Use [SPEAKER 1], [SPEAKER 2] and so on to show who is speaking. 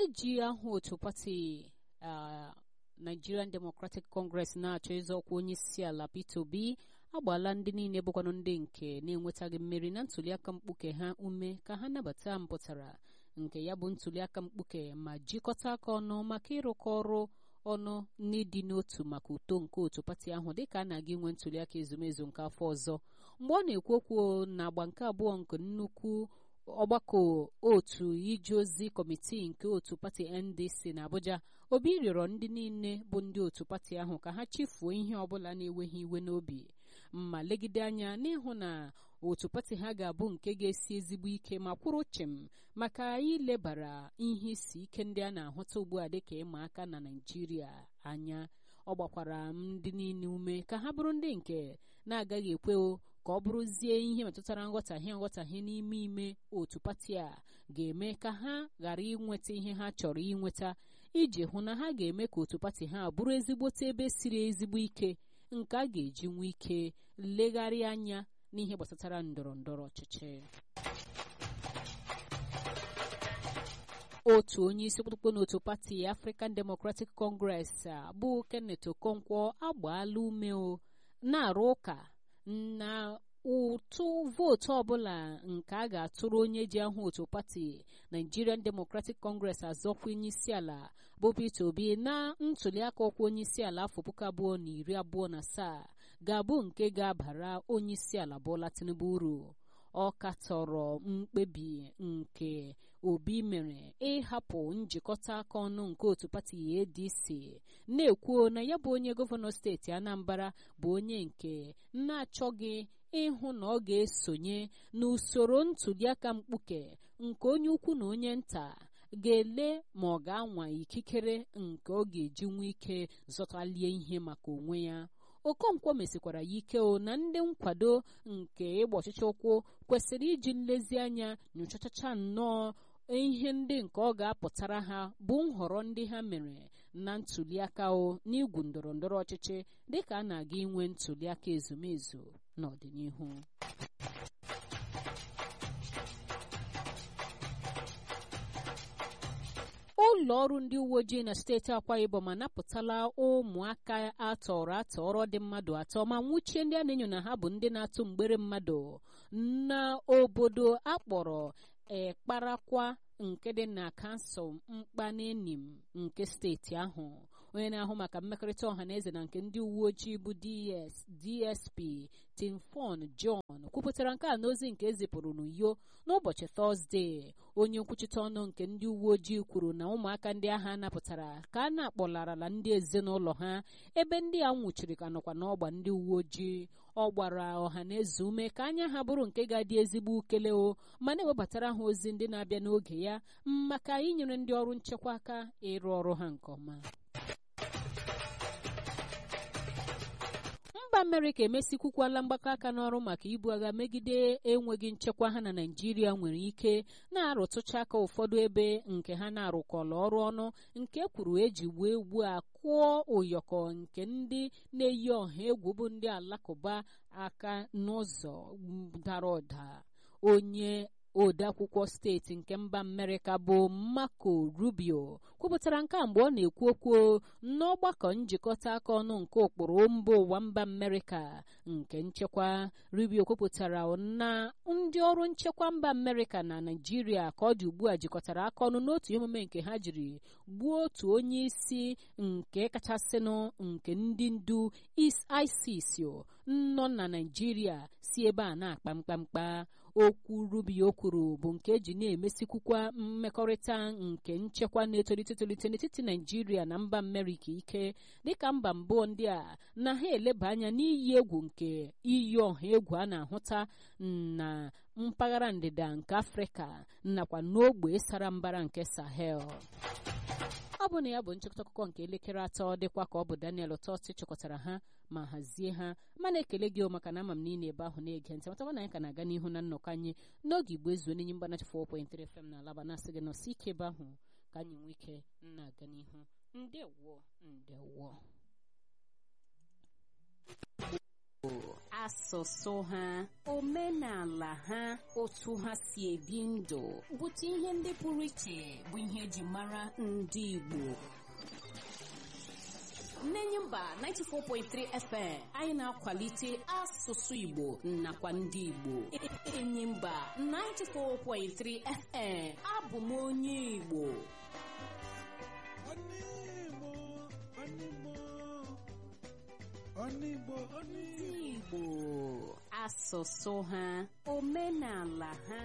[SPEAKER 1] onye ji aha otu pati Nigerian Democratic Congress na-achọ ịzọ ọkwa onye isi ala Peter Obi agbaala ndị niile bụkwanụ ndị nke na-enwetaghị mmeri na ntuliaka mkpuke ha ume ka ha nabata mpụtara nke ya bụ ntuliaka mkpuke ma jikọta aka ọnụ maka ịrụkọ ọrụ ọnụ n'ịdị n'otu maka uto nke otu pati ahụ dịka a na-aga inwe ntuliaka ezumezu nke afọ ọzọ mgbe ọ na-ekwu okwu na agba nke abụọ nke nnukwu ọgbakọ otu ije ozi kọmitii nke otu pati ndc na abuja obi rịọrọ ndị niile bụ ndị otu pati ahụ ka ha chefuo ihe ọbụla na-enweghị iwe n'obi ma legide anya n'ịhụ na otu pati ha ga-abụ nke ga-esi ezigbo ike ma kwụrụ chịm maka ilebara ihe isi ike ndị a na-ahụta ugbu a dịka ịma aka na naijiria anya ọ gbakwara ndị niile ume ka ha bụrụ ndị nke na-agaghị ekwe ka ọ bụrụzie ihe metụtara nghọtahie nghọtahie n'ime ime otu pati a ga-eme ka ha ghara inweta ihe ha chọrọ inweta iji hụ na ha ga-eme ka otu pati ha bụrụ ezigbote ebe siri ezigbo ike nke a ga-eji nwee ike legharịa anya n'ihe gbasatara ndọrọ ndọrọ ọchịchị otu onye isi kpụkpụ n'otu pati African Democratic Congress bụ Kenneth Okonkwo agbaala ume na-arụ ụka na ụtụ vootu ọbụla nke a ga-atụrụ onye ji ahụ otu pati Nigerian Democratic Congress azọkwa onye isi ala bụ Peter Obi na ntuliaka ọkwa onye isi ala afọ puku abụọ na iri abụọ na asaa ga-abụ nke ga-abara onye isi ala Bola Tinubu uru ọ katọrọ mkpebi nke Obi mere ịhapụ njikọta aka ọnụ nke otu pati ADC na-ekwuo na ya bụ onye gọvanọ steeti Anambra bụ onye nke na-achọghị ịhụ na ọ ga-esonye n'usoro ntuliaka mkpuke nke onye ukwu na onye nta ga-ele ma ọ ga-anwa ikikere nke ọ ga-eji nwee ike zọtalie ihe maka onwe ya Okonkwo mesikwara ya ike o na ndị nkwado nke ịgba ọchịchị ụkwụ kwesịrị iji nlezianya nyochachacha nnọọ ihe ndị nke ọ ga-apụtara ha bụ nhọrọ ndị ha mere na ntuliaka o n'igwu ndọrọ ndọrọ ọchịchị dịka a na-aga inwe ntuliaka ezumezu n'ọdịnihu ụlọ ọrụ ndị uwe ojii na steeti akwa ibom anapụtala ụmụaka atọrọ atọrọ dị mmadụ atọ ma nwụchie ndị a na-enyo na ha bụ ndị na-atụ mgbere mmadụ n'obodo akpọrọ ekparakwa nke dị na kansụl mkpanenim nke steeti ahụ onye na-ahụ maka mmekọrịta ọha na eze na nke ndị uwe ojii bụ ds dsp timfon john kwupụtara nke a n'ozi nke ezipụrụ n'uyo n'ụbọchị tọzdee onye nkwuchite ọnụ nke ndị uwe ojii kwuru na ụmụaka ndị agha napụtara ka a na-akpọlarala ndị ezinụlọ ha ebe ndị a nwụchiri ka nọkwa n'ọgba ndị uwe ojii ọ gbara ọha na eze ume ka anya ha bụrụ nke ga-adị ezigbo ukele o ma na-ewebatara ha ozi ndị na-abịa n'oge ya maka inyere ndị ọrụ nchekwa aka ịrụ ọrụ ha nke ọma mba amerịka emesikwukwala mgbakọ aka n'ọrụ maka ibu agha megide enweghị nchekwa ha na naijiria nwere ike na-arụtụcha aka ụfọdụ ebe nke ha na-arụkọla ọrụ ọnụ nke kwuru eji wee ugbu a kụọ ụyọkọ nke ndị na-eyi ọha egwu bụ ndị alakụba aka n'ụzọ dara ụda onye odeakwụkwọ steeti nke mba amerịka bụ marco rubio kwupụtara nke a mgbe ọ na-ekwu okwu n'ọgbakọ njikọta aka ọnụ nke ụkpụrụ mba ụwa mba amerịka nke nchekwa rubio kwupụtara na ndị ọrụ nchekwa mba amerịka na naijiria ka ọ dị ugbu a jikọtara aka ọnụ n'otu emume nke ha jiri gbuo otu onye isi nke kachasịnụ nke ndị ndu isis nọ na naijiria si ebe a na-akpa mkpamkpa okwu rubio kwuru bụ nke eji na-emesikwukwa mmekọrịta nke nchekwa na-etolite etolite n'etiti naijiria na mba amerịka ike dịka mba mbụ ndị a na ha eleba anya n'iyi egwu nke iyi ọha egwu a na-ahụta na mpaghara ndịda nke afrịka nakwa n'ogbe sara mbara nke sahel ọ bụ na ya bụ nchịkọta akụkọ nke elekere atọ dịkwa ka ọ bụ daniel tọsi chịkọtara ha ma hazie ha mana ekele gị maka na ama m niile ebe ahụ na-ege ntị matakwa na anyị ka na-aga n'ihu na nnọkọ anyị n'oge igbo ezuo n'enyi mgbanachi 4.3 FM na alaba na-asị gị nọsi ike ebe ahụ ka anyị nwee ike na-aga n'ihu ndewo ndewo asụsụ ha omenala ha otu ha si ebi ndụ bụta ihe ndị pụrụ iche bụ ihe eji mara ndị Igbo Nnenye mba 94.3 FM anyị na-akwalite asụsụ Igbo nakwa ndị Igbo enyi mba 94.3 FM abụ m onye Igbo ndị Igbo asụsụ ha omenala ha